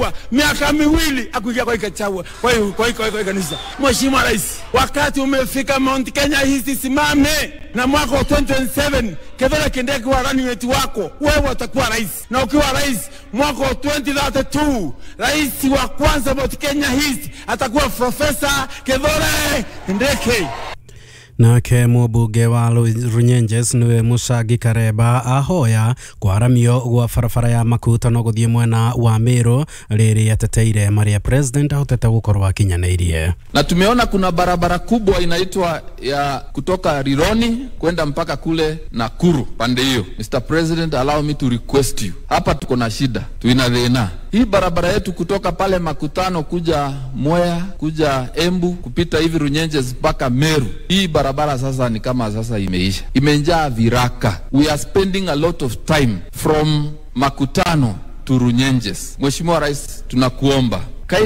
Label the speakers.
Speaker 1: miaka miwili akuingia kwa ikachawa kwa hiyo kwa hiyo kwa hiyo kanisa. Mheshimiwa Rais, wakati umefika Mount Kenya East simame, na mwaka wa 2027 Kithure Kindiki wa running mate wako wewe utakuwa rais, na ukiwa rais mwaka wa 2032 rais wa kwanza Mount Kenya East atakuwa Profesa Kithure Kindiki.
Speaker 2: nake mũmbunge wa runyenjes nĩwe mũcangi karemba ahoya kwaramio gwa barabara ya makutano gũthiĩ mwena wa mĩrũ rĩrĩ ateteire marĩa president ahotete gũkorwo akinyanĩirie
Speaker 3: na tumeona kuna barabara kubwa inaitwa ya kutoka Rironi kwenda mpaka kule Nakuru pande hiyo. Mr President, allow me to request you, hapa tuko na shida, tuina dhina hii barabara yetu kutoka pale Makutano kuja Mwea kuja Embu kupita hivi Runyenjes mpaka Meru. Hii barabara sasa ni kama sasa imeisha, imejaa viraka. We are spending a lot of time from Makutano to Runyenjes. Mheshimiwa Rais, tunakuomba